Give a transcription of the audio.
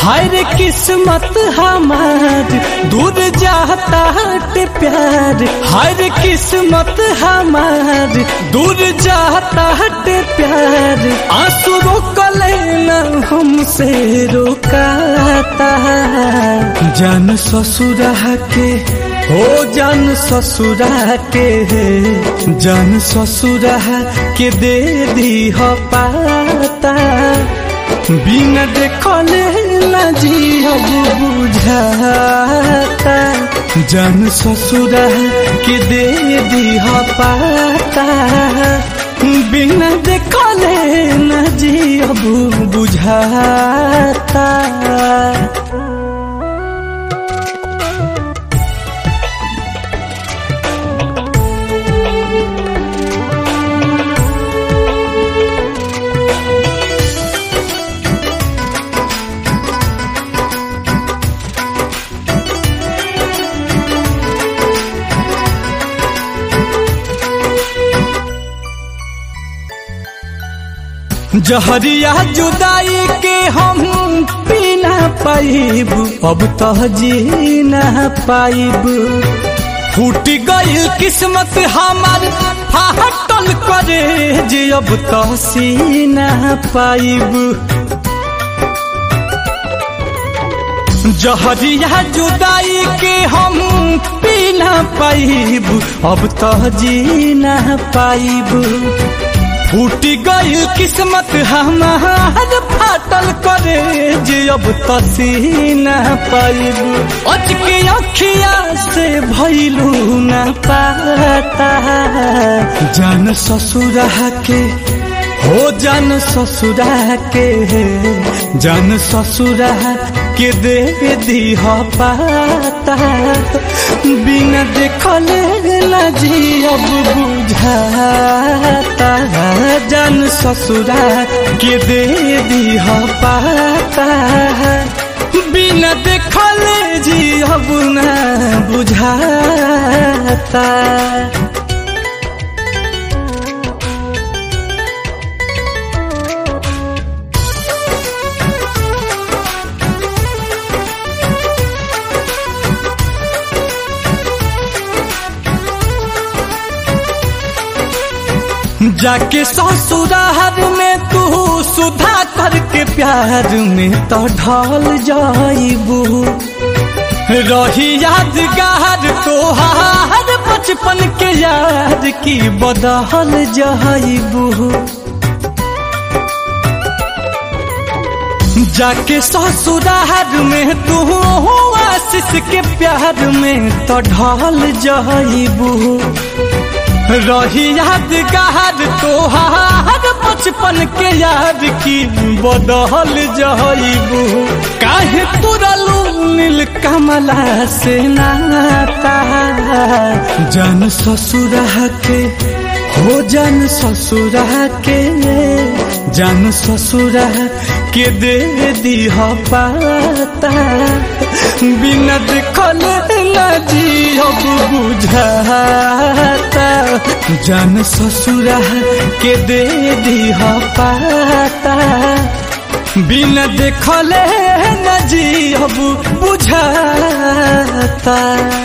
हाय रे किस्मत हमार दूर जाता हटे प्यार हाय रे किस्मत हमार दूर जाता हटे प्यार आंसू रोकले न हमसे रोकाता जान ससुरा के हो जान ससुरा के जान ससुरा के दे दी हो पाता बिना देखले ना जियब बुझाता जान ससुरा के दे दी हो पाता बिना देखले ना जियब बुझाता जहरिया जुदाई के हम पी ना पाइब अब तो जी ना पाइब फूट गई किस्मत हमार फाटल करे जे अब तो सी ना पाइब जहरिया जुदाई के हम पी ना पाइब अब तो जी ना पाइब फूट गई किस्मत हमार फाटल करे जे अब तसी न पाइब अच के अखिया से भैलू न पाता जान ससुरा के हो जान ससुरा के जान ससुरा के दे दी हो पाता बिना देखले ना जी अब बुझाता जान ससुरा के दे दी हो पाता बिना देखले जी अब ना बुझाता जाके ससुरार में तू सुधा करके प्यार में तो ढल जाइबू रही यादगार तोहार बचपन के याद की बदहल जाइबू जाके ससुरार में तू आशीष के प्यार में तो ढल जाइबू रही यादगार तोहार बचपन के याद की बदहल जइबू काहे तुरलू नील कमला से नाता जान ससुरा के हो जान ससुरा के जान ससुरा के दे दी हो पाता बिना देखले ना जी अब बुझाता जान ससुरा के दे दी हो पाता बिना देखले ना जी अब बुझाता